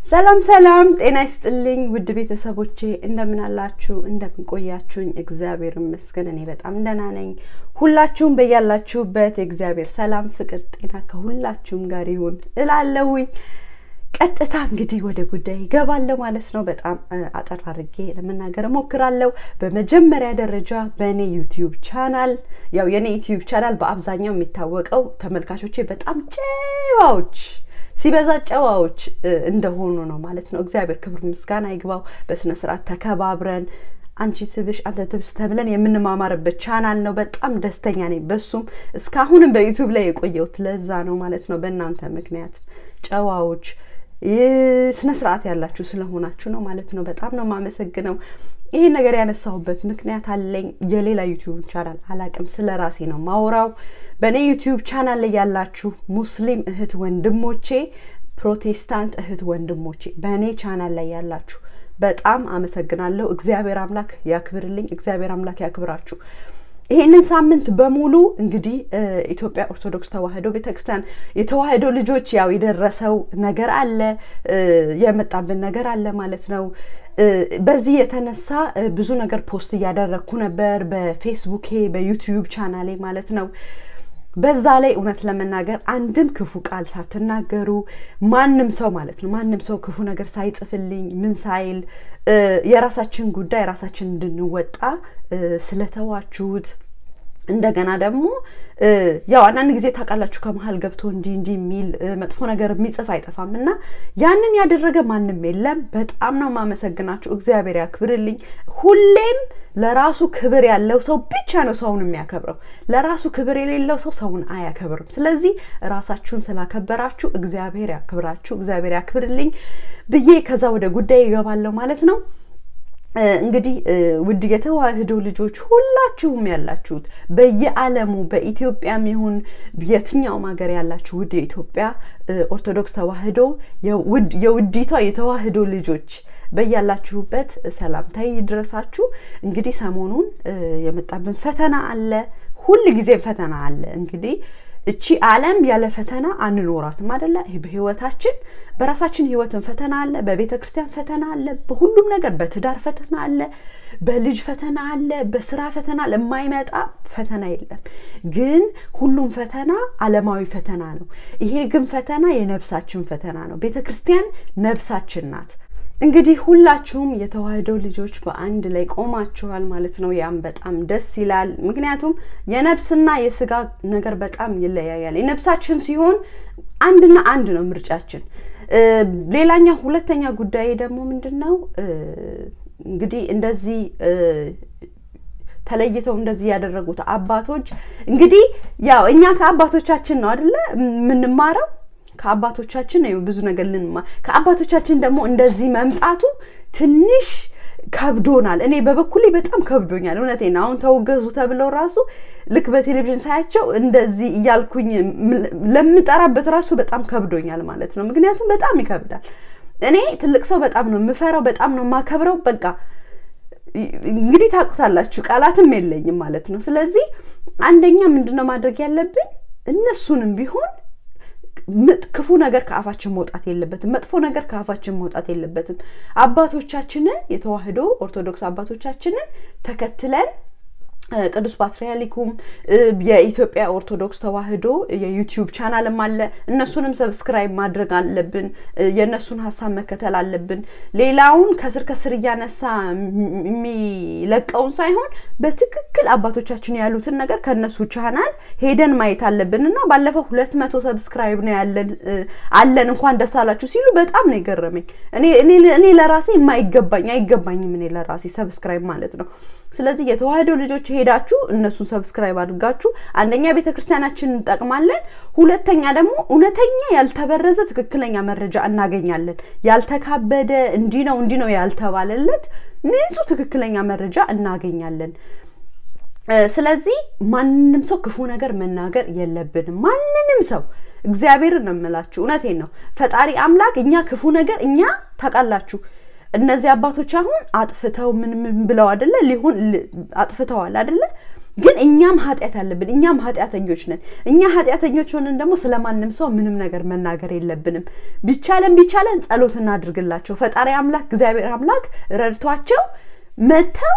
ሰላም ሰላም፣ ጤና ይስጥልኝ ውድ ቤተሰቦቼ እንደምን አላችሁ? እንደምን ቆያችሁኝ? እግዚአብሔር ይመስገን እኔ በጣም ደህና ነኝ። ሁላችሁም በያላችሁበት የእግዚአብሔር ሰላም፣ ፍቅር፣ ጤና ከሁላችሁም ጋር ይሁን እላለሁኝ። ቀጥታ እንግዲህ ወደ ጉዳይ ይገባለሁ ማለት ነው። በጣም አጠር አድርጌ ለመናገር እሞክራለሁ። በመጀመሪያ ደረጃ በእኔ ዩቲዩብ ቻናል ያው የእኔ ዩቲዩብ ቻናል በአብዛኛው የሚታወቀው ተመልካቾቼ በጣም ጨዋዎች ሲበዛ ጨዋዎች እንደሆኑ ነው ማለት ነው። እግዚአብሔር ክብር ምስጋና ይግባው። በስነ ስርዓት ተከባብረን አንቺ ትብሽ አንተ ትብስ ተብለን የምንማማርበት ቻናል ነው። በጣም ደስተኛ ነኝ በሱም እስካሁንም በዩቲዩብ ላይ የቆየሁት ለዛ ነው ማለት ነው። በእናንተ ምክንያት ጨዋዎች ስነ ስርዓት ያላችሁ ስለሆናችሁ ነው ማለት ነው። በጣም ነው የማመሰግነው። ይህን ነገር ያነሳሁበት ምክንያት አለኝ። የሌላ ዩቲዩብ ቻናል አላቅም፣ ስለ ራሴ ነው ማውራው። በእኔ ዩቲዩብ ቻናል ላይ ያላችሁ ሙስሊም እህት ወንድሞቼ፣ ፕሮቴስታንት እህት ወንድሞቼ በእኔ ቻናል ላይ ያላችሁ በጣም አመሰግናለሁ። እግዚአብሔር አምላክ ያክብርልኝ። እግዚአብሔር አምላክ ያክብራችሁ። ይሄንን ሳምንት በሙሉ እንግዲህ ኢትዮጵያ ኦርቶዶክስ ተዋሕዶ ቤተክርስቲያን የተዋሕዶ ልጆች ያው የደረሰው ነገር አለ፣ የመጣብን ነገር አለ ማለት ነው። በዚህ የተነሳ ብዙ ነገር ፖስት እያደረግኩ ነበር በፌስቡኬ በዩቲዩብ ቻናሌ ማለት ነው። በዛ ላይ እውነት ለመናገር አንድም ክፉ ቃል ሳትናገሩ ማንም ሰው ማለት ነው ማንም ሰው ክፉ ነገር ሳይጽፍልኝ ምን ሳይል የራሳችን ጉዳይ ራሳችን እንድንወጣ ስለተዋችሁት እንደገና ደግሞ ያው አንዳንድ ጊዜ ታውቃላችሁ ከመሀል ገብቶ እንዲህ እንዲህ የሚል መጥፎ ነገር የሚጽፍ አይጠፋም እና ያንን ያደረገ ማንም የለም። በጣም ነው የማመሰግናችሁ። እግዚአብሔር ያክብርልኝ። ሁሌም ለራሱ ክብር ያለው ሰው ብቻ ነው ሰውን የሚያከብረው። ለራሱ ክብር የሌለው ሰው ሰውን አያከብርም። ስለዚህ ራሳችሁን ስላከበራችሁ እግዚአብሔር ያክብራችሁ፣ እግዚአብሔር ያክብርልኝ ብዬ ከዛ ወደ ጉዳይ ይገባለሁ ማለት ነው። እንግዲህ ውድ የተዋሕዶ ልጆች ሁላችሁም ያላችሁት በየዓለሙ በኢትዮጵያም ይሁን የትኛውም ሀገር ያላችሁ ውድ የኢትዮጵያ ኦርቶዶክስ ተዋሕዶ የውዲቷ የተዋሕዶ ልጆች በያላችሁበት ሰላምታዬ ይድረሳችሁ። እንግዲህ ሰሞኑን የመጣብን ፈተና አለ፣ ሁል ጊዜም ፈተና አለ። እንግዲህ እቺ ዓለም ያለ ፈተና አንኖራትም አደለ? በህይወታችን በራሳችን ህይወትን ፈተና አለ፣ በቤተ ክርስቲያን ፈተና አለ፣ በሁሉም ነገር በትዳር ፈተና አለ፣ በልጅ ፈተና አለ፣ በስራ ፈተና አለ። የማይመጣ ፈተና የለም። ግን ሁሉም ፈተና ዓለማዊ ፈተና ነው። ይሄ ግን ፈተና የነፍሳችን ፈተና ነው። ቤተ ክርስቲያን ነፍሳችን ናት። እንግዲህ ሁላችሁም የተዋሕዶ ልጆች በአንድ ላይ ቆማችኋል ማለት ነው። ያም በጣም ደስ ይላል። ምክንያቱም የነፍስና የስጋ ነገር በጣም ይለያያል። የነፍሳችን ሲሆን አንድና አንድ ነው ምርጫችን። ሌላኛ ሁለተኛ ጉዳይ ደግሞ ምንድን ነው እንግዲህ እንደዚህ ተለይተው እንደዚህ ያደረጉት አባቶች እንግዲህ ያው እኛ ከአባቶቻችን ነው አይደለ የምንማረው ከአባቶቻችን ነው ብዙ ነገር ልንማ ከአባቶቻችን ደግሞ እንደዚህ መምጣቱ ትንሽ ከብዶናል። እኔ በበኩሌ በጣም ከብዶኛል። እውነቴን አሁን ተወገዙ ተብለው ራሱ ልክ በቴሌቪዥን ሳያቸው እንደዚህ እያልኩኝ ለምጠራበት ራሱ በጣም ከብዶኛል ማለት ነው። ምክንያቱም በጣም ይከብዳል። እኔ ትልቅ ሰው በጣም ነው የምፈራው፣ በጣም ነው የማከብረው። በቃ እንግዲህ ታውቁታላችሁ፣ ቃላትም የለኝም ማለት ነው። ስለዚህ አንደኛ ምንድነው ማድረግ ያለብን እነሱንም ቢሆን ክፉ ነገር ከአፋችን መውጣት የለበትም። መጥፎ ነገር ከአፋችን መውጣት የለበትም። አባቶቻችንን የተዋሕዶ ኦርቶዶክስ አባቶቻችንን ተከትለን ቅዱስ ፓትርያርኩም የኢትዮጵያ ኦርቶዶክስ ተዋሕዶ የዩቲዩብ ቻናልም አለ። እነሱንም ሰብስክራይብ ማድረግ አለብን። የእነሱን ሀሳብ መከተል አለብን። ሌላውን ከስር ከስር እያነሳ የሚለቀውን ሳይሆን በትክክል አባቶቻችን ያሉትን ነገር ከእነሱ ቻናል ሄደን ማየት አለብን እና ባለፈው ሁለት መቶ ሰብስክራይብ ነው ያለን አለን እንኳን ደስ አላችሁ ሲሉ በጣም ነው የገረመኝ። እኔ ለራሴ የማይገባኝ አይገባኝም እኔ ለራሴ ሰብስክራይብ ማለት ነው። ስለዚህ የተዋሕዶ ልጆች ሄዳችሁ እነሱን ሰብስክራይብ አድርጋችሁ አንደኛ ቤተ ክርስቲያናችን እንጠቅማለን፣ ሁለተኛ ደግሞ እውነተኛ ያልተበረዘ ትክክለኛ መረጃ እናገኛለን። ያልተካበደ እንዲህ ነው እንዲህ ነው ያልተባለለት ንጹህ ትክክለኛ መረጃ እናገኛለን። ስለዚህ ማንም ሰው ክፉ ነገር መናገር የለብንም። ማንንም ሰው እግዚአብሔርን ነው የምላችሁ፣ እውነቴን ነው። ፈጣሪ አምላክ እኛ ክፉ ነገር እኛ ታውቃላችሁ እነዚህ አባቶች አሁን አጥፍተው ምን ምን ብለው አደለ ሊሆን አጥፍተዋል አደለ ግን እኛም ኃጢአት አለብን። እኛም ኃጢአተኞች ነን። እኛ ኃጢአተኞች ሆነን ደግሞ ስለማንም ሰው ምንም ነገር መናገር የለብንም። ቢቻለን ቢቻለን ጸሎት እናድርግላቸው። ፈጣሪ አምላክ እግዚአብሔር አምላክ ረድቷቸው መጥተው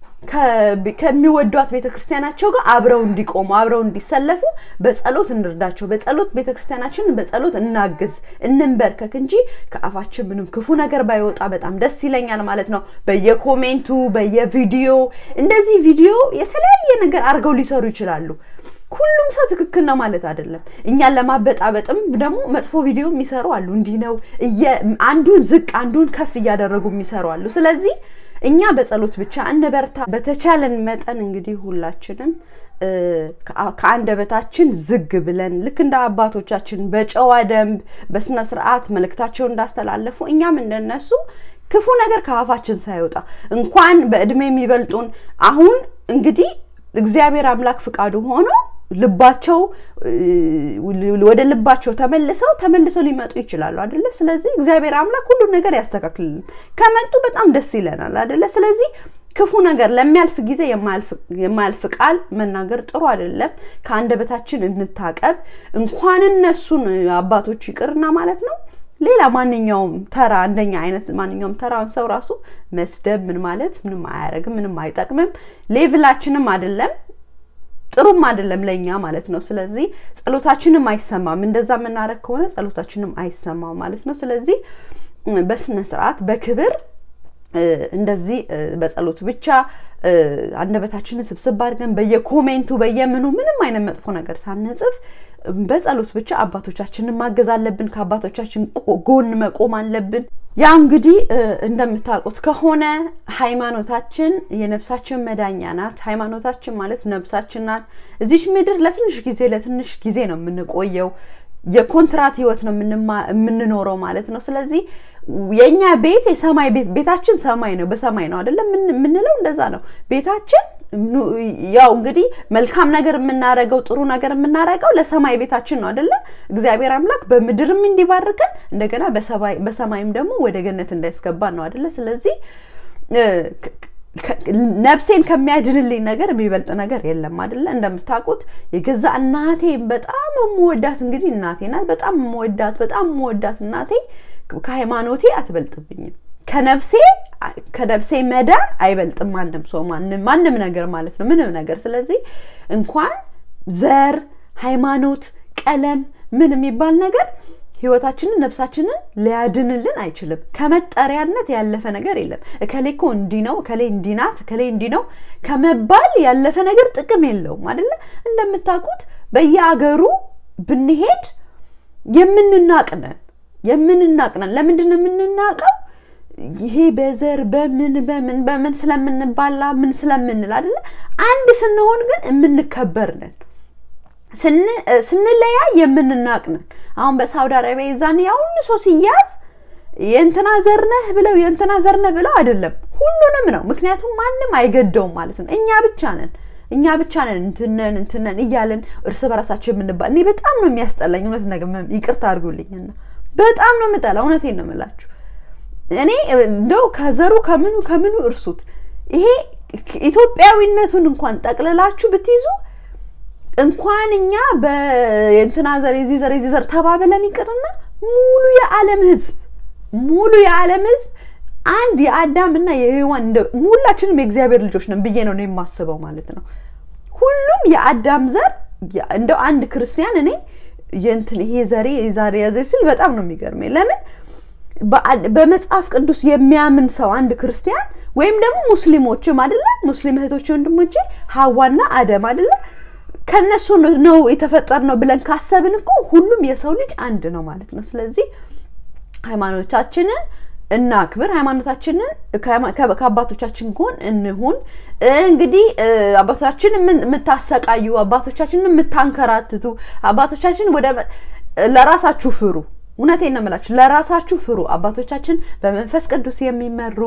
ከሚወዷት ቤተ ክርስቲያናቸው ጋር አብረው እንዲቆሙ አብረው እንዲሰለፉ በጸሎት እንርዳቸው። በጸሎት ቤተ ክርስቲያናችንን በጸሎት እናግዝ፣ እንንበርከክ እንጂ ከአፋችን ምንም ክፉ ነገር ባይወጣ በጣም ደስ ይለኛል ማለት ነው። በየኮሜንቱ በየቪዲዮ እንደዚህ ቪዲዮ የተለያየ ነገር አድርገው ሊሰሩ ይችላሉ። ሁሉም ሰው ትክክል ነው ማለት አይደለም። እኛን ለማበጣበጥም ደግሞ መጥፎ ቪዲዮ የሚሰሩ አሉ። እንዲህ ነው አንዱን ዝቅ አንዱን ከፍ እያደረጉ የሚሰሩ አሉ። ስለዚህ እኛ በጸሎት ብቻ እንበርታ። በተቻለን መጠን እንግዲህ ሁላችንም ከአንደበታችን ዝግ ብለን ልክ እንደ አባቶቻችን በጨዋ ደንብ በስነ ስርዓት መልእክታቸውን እንዳስተላለፉ እኛም እንደነሱ ክፉ ነገር ከአፋችን ሳይወጣ እንኳን በእድሜ የሚበልጡን አሁን እንግዲህ እግዚአብሔር አምላክ ፍቃዱ ሆኖ ልባቸው ወደ ልባቸው ተመልሰው ተመልሰው ሊመጡ ይችላሉ አደለ? ስለዚህ እግዚአብሔር አምላክ ሁሉን ነገር ያስተካክልልን። ከመጡ በጣም ደስ ይለናል አደለ? ስለዚህ ክፉ ነገር ለሚያልፍ ጊዜ የማያልፍ ቃል መናገር ጥሩ አይደለም። ከአንደበታችን እንታቀብ። እንኳን እነሱን አባቶች ይቅርና ማለት ነው ሌላ ማንኛውም ተራ እንደኛ አይነት ማንኛውም ተራውን ሰው ራሱ መስደብ ምን ማለት ምንም አያደርግም፣ ምንም አይጠቅምም፣ ሌቭላችንም አይደለም ጥሩም አይደለም ለእኛ ማለት ነው። ስለዚህ ጸሎታችንም አይሰማም። እንደዛ የምናደርግ ከሆነ ጸሎታችንም አይሰማም ማለት ነው። ስለዚህ በስነ ስርዓት በክብር እንደዚህ በጸሎት ብቻ አንደበታችንን ስብስብ አድርገን በየኮሜንቱ በየምኑ ምንም አይነት መጥፎ ነገር ሳንጽፍ በጸሎት ብቻ አባቶቻችንን ማገዝ አለብን። ከአባቶቻችን ጎን መቆም አለብን። ያ እንግዲህ እንደምታውቁት ከሆነ ሃይማኖታችን የነፍሳችን መዳኛ ናት። ሃይማኖታችን ማለት ነፍሳችን ናት። እዚች ምድር ለትንሽ ጊዜ ለትንሽ ጊዜ ነው የምንቆየው። የኮንትራት ህይወት ነው የምንኖረው ማለት ነው። ስለዚህ የእኛ ቤት የሰማይ ቤት ቤታችን ሰማይ ነው፣ በሰማይ ነው አይደለም የምንለው። እንደዛ ነው ቤታችን ያው እንግዲህ መልካም ነገር የምናረገው ጥሩ ነገር የምናረገው ለሰማይ ቤታችን ነው አይደለ? እግዚአብሔር አምላክ በምድርም እንዲባርከን እንደገና በሰማይም ደግሞ ወደ ገነት እንዳያስገባን ነው አይደለ? ስለዚህ ነፍሴን ከሚያድንልኝ ነገር የሚበልጥ ነገር የለም አይደለ? እንደምታውቁት የገዛ እናቴ በጣም የምወዳት እንግዲህ እናቴ ናት። በጣም የምወዳት በጣም የምወዳት እናቴ ከሃይማኖቴ አትበልጥብኝም። ከነፍሴ ከነፍሴ መዳን አይበልጥም ማንም ሰው ማንም ማንም ነገር ማለት ነው ምንም ነገር። ስለዚህ እንኳን ዘር፣ ሃይማኖት፣ ቀለም ምን የሚባል ነገር ህይወታችንን ነፍሳችንን ሊያድንልን አይችልም። ከመጠሪያነት ያለፈ ነገር የለም። እከሌ እኮ እንዲህ ነው፣ እከሌ እንዲህ ናት፣ እከሌ እንዲህ ነው ከመባል ያለፈ ነገር ጥቅም የለውም አይደለ? እንደምታውቁት በየአገሩ ብንሄድ የምንናቅነን የምንናቅነን ለምንድን ነው የምንናቀው? ይሄ በዘር በምን በምን በምን ስለምንባላ ምን ስለምንል አይደለ? አንድ ስንሆን ግን የምንከበር ነን። ስንለያይ የምንናቅ ነን። አሁን በሳውዲ አረቢያ የዛን ያ ሁሉ ሰው ሲያዝ የእንትና ዘር ነህ ብለው የእንትና ዘር ነህ ብለው አይደለም፣ ሁሉንም ነው። ምክንያቱም ማንም አይገደውም ማለት ነው። እኛ ብቻ ነን እኛ ብቻ ነን እንትነን እንትነን እያለን እርስ በራሳችን የምንባል። እኔ በጣም ነው የሚያስጠላኝ። እውነት ነገር ይቅርታ አድርጉልኝና በጣም ነው የምጠላ። እውነቴን ነው የምላችሁ። እኔ እንደው ከዘሩ ከምኑ ከምኑ እርሱት። ይሄ ኢትዮጵያዊነቱን እንኳን ጠቅልላችሁ ብትይዙ እንኳን እኛ በእንትና ዘር የዚህ ዘር የዚህ ዘር ተባብለን ይቅርና ሙሉ የዓለም ሕዝብ ሙሉ የዓለም ሕዝብ አንድ የአዳምና የሔዋን ሁላችንም የእግዚአብሔር ልጆች ነን ብዬ ነው የማስበው ማለት ነው። ሁሉም የአዳም ዘር እንደው አንድ ክርስቲያን እኔ የእንትን ይሄ ዘሬ ዛሬ ያዘ ሲል በጣም ነው የሚገርመኝ። ለምን በመጽሐፍ ቅዱስ የሚያምን ሰው አንድ ክርስቲያን ወይም ደግሞ ሙስሊሞችም አይደለ ሙስሊም እህቶች ወንድሞቼ ሀዋና አደም አይደለ ከነሱ ነው የተፈጠር ነው ብለን ካሰብን እኮ ሁሉም የሰው ልጅ አንድ ነው ማለት ነው። ስለዚህ ሃይማኖታችንን እናክብር። ሃይማኖታችንን ከአባቶቻችን ጎን እንሁን። እንግዲህ አባቶቻችን የምታሰቃዩ፣ አባቶቻችንን የምታንከራትቱ፣ አባቶቻችን ወደ ለራሳችሁ ፍሩ። እውነቴን ነው የምላችሁ፣ ለራሳችሁ ፍሩ። አባቶቻችን በመንፈስ ቅዱስ የሚመሩ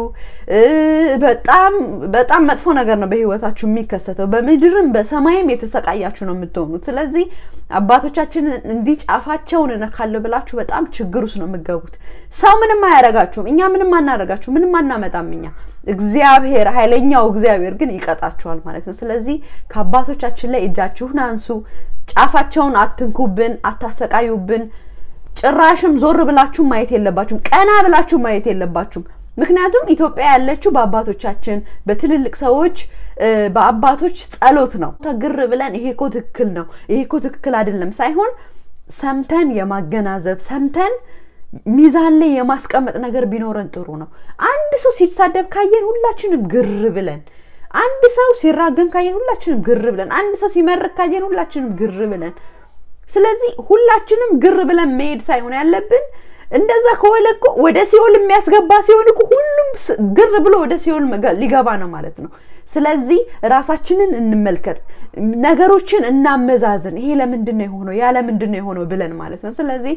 በጣም በጣም መጥፎ ነገር ነው በህይወታችሁ የሚከሰተው። በምድርም በሰማይም የተሰቃያችሁ ነው የምትሆኑት። ስለዚህ አባቶቻችንን እንዲህ ጫፋቸውን እነካለሁ ብላችሁ በጣም ችግር ውስጥ ነው የምገቡት። ሰው ምንም አያረጋችሁም፣ እኛ ምንም አናረጋችሁ፣ ምንም አናመጣም እኛ እግዚአብሔር ኃይለኛው እግዚአብሔር ግን ይቀጣችኋል ማለት ነው። ስለዚህ ከአባቶቻችን ላይ እጃችሁን አንሱ። ጫፋቸውን አትንኩብን፣ አታሰቃዩብን። ጭራሽም ዞር ብላችሁ ማየት የለባችሁም። ቀና ብላችሁ ማየት የለባችሁም። ምክንያቱም ኢትዮጵያ ያለችው በአባቶቻችን በትልልቅ ሰዎች በአባቶች ጸሎት ነው። ተግር ብለን ይሄ እኮ ትክክል ነው፣ ይሄ እኮ ትክክል አይደለም ሳይሆን ሰምተን የማገናዘብ ሰምተን ሚዛን ላይ የማስቀመጥ ነገር ቢኖረን ጥሩ ነው። አንድ ሰው ሲሳደብ ካየን ሁላችንም ግር ብለን፣ አንድ ሰው ሲራገም ካየን ሁላችንም ግር ብለን፣ አንድ ሰው ሲመርቅ ካየን ሁላችንም ግር ብለን ስለዚህ ሁላችንም ግር ብለን መሄድ ሳይሆን ያለብን እንደዛ ከሆነ እኮ ወደ ሲኦል የሚያስገባ ሲሆን እኮ ሁሉም ግር ብሎ ወደ ሲኦል ሊገባ ነው ማለት ነው። ስለዚህ ራሳችንን እንመልከት፣ ነገሮችን እናመዛዝን። ይሄ ለምንድን ነው የሆነው ያ ለምንድን ነው የሆነው ብለን ማለት ነው። ስለዚህ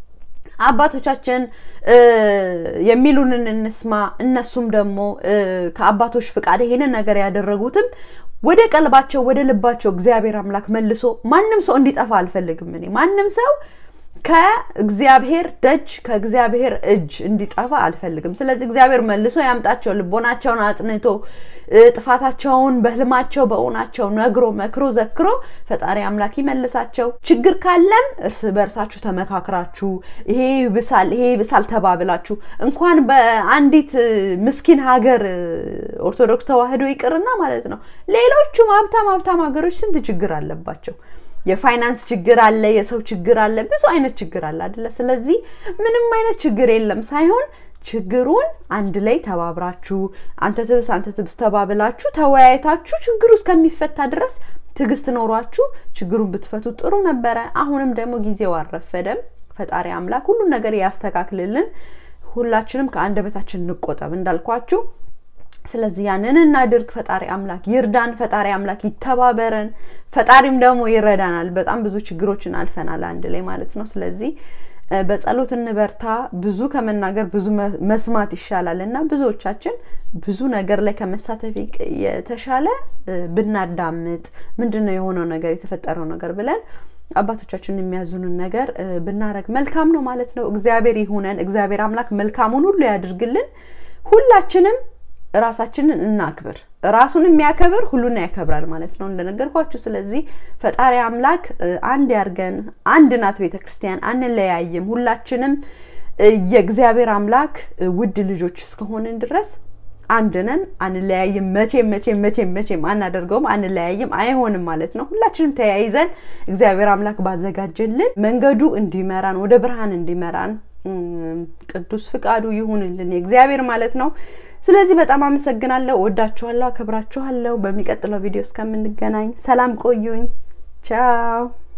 አባቶቻችን የሚሉንን እንስማ። እነሱም ደግሞ ከአባቶች ፍቃድ ይሄንን ነገር ያደረጉትም ወደ ቀልባቸው ወደ ልባቸው እግዚአብሔር አምላክ መልሶ ማንም ሰው እንዲጠፋ አልፈልግም። እኔ ማንም ሰው ከእግዚአብሔር ደጅ ከእግዚአብሔር እጅ እንዲጠፋ አልፈልግም። ስለዚህ እግዚአብሔር መልሶ ያምጣቸው፣ ልቦናቸውን አጽንቶ ጥፋታቸውን በህልማቸው በእውናቸው ነግሮ መክሮ ዘክሮ ፈጣሪ አምላክ ይመልሳቸው። ችግር ካለም እርስ በእርሳችሁ ተመካክራችሁ ይሄ ብሳል ይሄ ብሳል ተባብላችሁ እንኳን በአንዲት ምስኪን ሀገር ኦርቶዶክስ ተዋህዶ ይቅርና ማለት ነው ሌሎቹም ሀብታም ሀብታም ሀገሮች ስንት ችግር አለባቸው። የፋይናንስ ችግር አለ፣ የሰው ችግር አለ፣ ብዙ አይነት ችግር አለ አይደለ? ስለዚህ ምንም አይነት ችግር የለም ሳይሆን ችግሩን አንድ ላይ ተባብራችሁ አንተ ትብስ አንተ ትብስ ተባብላችሁ ተወያይታችሁ ችግሩ እስከሚፈታ ድረስ ትዕግስት ኖሯችሁ ችግሩን ብትፈቱ ጥሩ ነበረ። አሁንም ደግሞ ጊዜው አልረፈደም። ፈጣሪ አምላክ ሁሉን ነገር ያስተካክልልን። ሁላችንም ከአንደበታችን እንቆጠብ እንዳልኳችሁ። ስለዚህ ያንን እናድርግ። ፈጣሪ አምላክ ይርዳን። ፈጣሪ አምላክ ይተባበረን። ፈጣሪም ደግሞ ይረዳናል። በጣም ብዙ ችግሮችን አልፈናል አንድ ላይ ማለት ነው። ስለዚህ በጸሎት እንበርታ። ብዙ ከመናገር ብዙ መስማት ይሻላል እና ብዙዎቻችን ብዙ ነገር ላይ ከመሳተፍ የተሻለ ብናዳምጥ ምንድን ነው የሆነው ነገር የተፈጠረው ነገር ብለን አባቶቻችን የሚያዙንን ነገር ብናረግ መልካም ነው ማለት ነው። እግዚአብሔር ይሁነን። እግዚአብሔር አምላክ መልካሙን ሁሉ ያድርግልን። ሁላችንም ራሳችንን እናክብር። ራሱን የሚያከብር ሁሉን ያከብራል ማለት ነው እንደነገርኳችሁ። ስለዚህ ፈጣሪ አምላክ አንድ ያርገን። አንድ ናት ቤተ ክርስቲያን፣ አንለያይም። ሁላችንም የእግዚአብሔር አምላክ ውድ ልጆች እስከሆንን ድረስ አንድ ነን፣ አንለያይም። መቼም መቼም መቼም መቼም አናደርገውም፣ አንለያይም፣ አይሆንም ማለት ነው። ሁላችንም ተያይዘን እግዚአብሔር አምላክ ባዘጋጀልን መንገዱ እንዲመራን ወደ ብርሃን እንዲመራን ቅዱስ ፍቃዱ ይሁንልን የእግዚአብሔር ማለት ነው። ስለዚህ በጣም አመሰግናለሁ። ወዳችኋለሁ፣ አከብራችኋለሁ። በሚቀጥለው ቪዲዮ እስከምንገናኝ ሰላም ቆዩኝ። ቻው